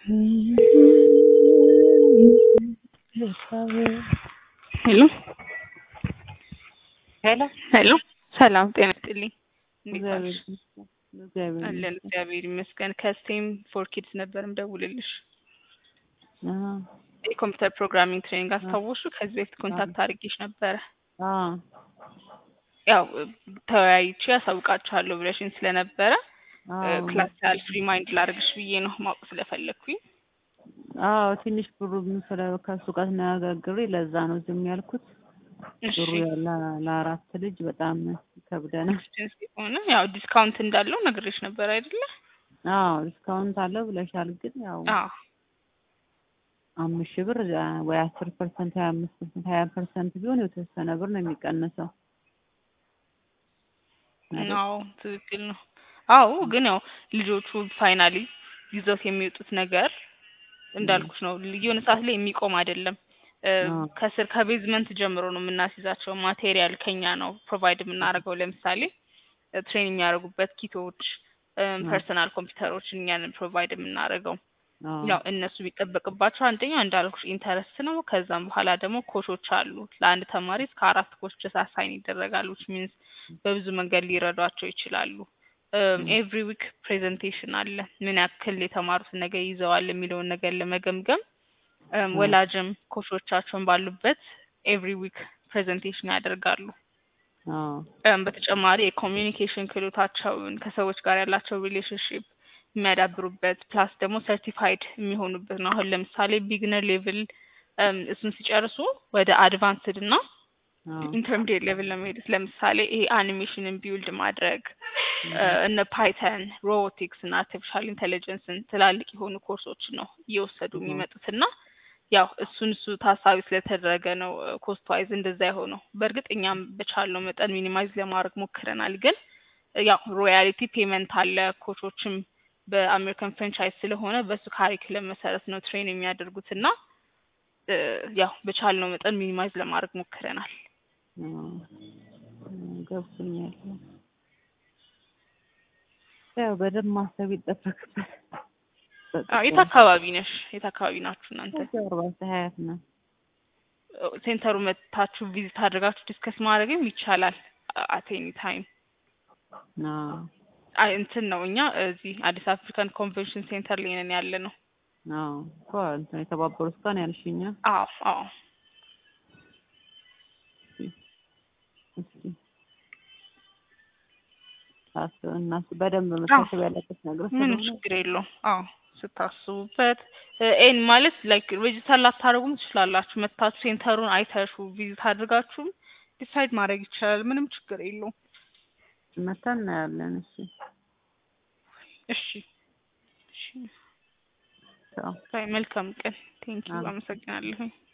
ሄሎ ሄሎ ሄሎ፣ ሰላም ጤና ይስጥልኝ። እንዴት እግዚአብሔር ዋልሽ? ይመስገን። እግዚአብሔር አለን ይመስገን። እግዚአብሔር ይመስገን። ከስቴም ፎር ኪድስ ነበር ምደውልልሽ። አዎ የኮምፒውተር ፕሮግራሚንግ ትሬኒንግ አስታወሹ? ከዚህ በፊት ኮንታክት አድርጌሽ ነበረ። አዎ ያው ተወያይቼ ያሳውቃችኋለሁ ብለሽኝ ስለነበረ አዎ ክላስ ያልፍ ሪማይንድ ላድርግሽ ብዬ ነው ማወቅ ስለፈለግኩኝ። አዎ ትንሽ ብሩ ስለ ከሱ ጋር ተነጋግሬ ለዛ ነው ዝም ያልኩት። እሺ ብሩ ያለ ለአራት ልጅ በጣም ይከብደናል። ዲስታንስ የሆነ ያው ዲስካውንት እንዳለው ነግሬሽ ነበር አይደለ? አዎ ዲስካውንት አለው ብለሻል፣ ግን ያው አዎ አምስት ሺህ ብር ወይ አስር ፐርሰንት ሀያ አምስት ፐርሰንት ሀያ ፐርሰንት ቢሆን የተወሰነ ብር ነው የሚቀንሰው። አይደል? አዎ ትክክል ነው። አዎ ግን ያው ልጆቹ ፋይናሊ ይዘውት የሚወጡት ነገር እንዳልኩሽ ነው። የሆነ ሰዓት ላይ የሚቆም አይደለም። እ አዎ። ከስር ከቤዝመንት ጀምሮ ነው የምናስይዛቸው። ማቴሪያል ከኛ ነው ፕሮቫይድ የምናደርገው። ለምሳሌ ትሬን የሚያደርጉበት ኪቶች፣ ፐርሰናል ኮምፒውተሮች እኛንን ፕሮቫይድ የምናደርገው። አዎ ያው እነሱ የሚጠበቅባቸው አንደኛው እንዳልኩሽ ኢንተረስት ነው። ከዛም በኋላ ደግሞ ኮቾች አሉ። ለአንድ ተማሪ እስከ አራት ኮች ድረስ አሳይን ይደረጋሉ። ዊች ሚንስ በብዙ መንገድ ሊረዷቸው ይችላሉ። ኤቭሪ ዊክ ፕሬዘንቴሽን አለ። ምን ያክል የተማሩትን ነገር ይዘዋል የሚለውን ነገር ለመገምገም እም፣ ወላጅም ኮቾቻቸውን ባሉበት ኤቭሪ ዊክ ፕሬዘንቴሽን ያደርጋሉ። አዎ እም፣ በተጨማሪ የኮሚዩኒኬሽን ክህሎታቸውን ከሰዎች ጋር ያላቸው ሪሌሽንሽፕ የሚያዳብሩበት ፕላስ ደግሞ ሰርቲፋይድ የሚሆኑበት ነው። አሁን ለምሳሌ ቢግነር ሌቭል እሱን ሲጨርሱ ወደ አድቫንስድ እና አዎ ኢንተርሚዲየት ሌቭል ለመሄድ ለምሳሌ ይሄ አኒሜሽንን ቢውልድ ማድረግ እ፣ እነ ፓይተን፣ ሮቦቲክስ እና አርቲፊሻል ኢንቴሊጀንስን ትላልቅ የሆኑ ኮርሶችን ነው እየወሰዱ Mhm. የሚመጡት እና ያው እሱን እሱ ታሳቢ ስለተደረገ ነው ኮስት ዋይዝ እንደዛ የሆነው። በእርግጥ እኛም በቻልነው መጠን ሚኒማይዝ ለማድረግ ሞክረናል። ግን ያው ሮያሊቲ ፔመንት አለ። ኮቾችም በአሜሪካን ፍራንቻይዝ ስለሆነ በሱ ካሪክለም መሰረት ነው ትሬን የሚያደርጉት እና እ፣ ያው በቻልነው መጠን ሚኒማይዝ ለማድረግ ሞክረናል። አዎ ገብቶኛል። ያው በደንብ ማሰብ ይጠበቅበት። አዎ፣ የት አካባቢ ነሽ? የት አካባቢ ናችሁ እናንተ? አርባ ሀያት ነው። ሴንተሩ መታችሁ ቪዚት አድርጋችሁ ዲስከስ ማድረግም ይቻላል። አት ኤኒ ታይም አዎ አይ እንትን ነው እኛ እዚህ አዲስ አፍሪካን ኮንቬንሽን ሴንተር ላይ ነን ያለ ነው። አዎ እኮ እንትን የተባበሩት ቀን ያልሽኛ አዎ አዎ እስኪ ታስብ እና በደንብ መታሰብ ያለበት ነገር ምንም ስለሆነ ችግር የለውም። አዎ ስታስቡበት ኤን ማለት ላይክ ሬጅስተር ላታደርጉም ትችላላችሁ። መታችሁ ሴንተሩን አይታችሁ ቪዚት አድርጋችሁም ዲሳይድ ማድረግ ይቻላል። ምንም ችግር የለውም። መታ እናያለን። እሺ እሺ እሺ ቻው። ባይ መልካም ቀን። ቴንኪው አዎ። አመሰግናለሁኝ።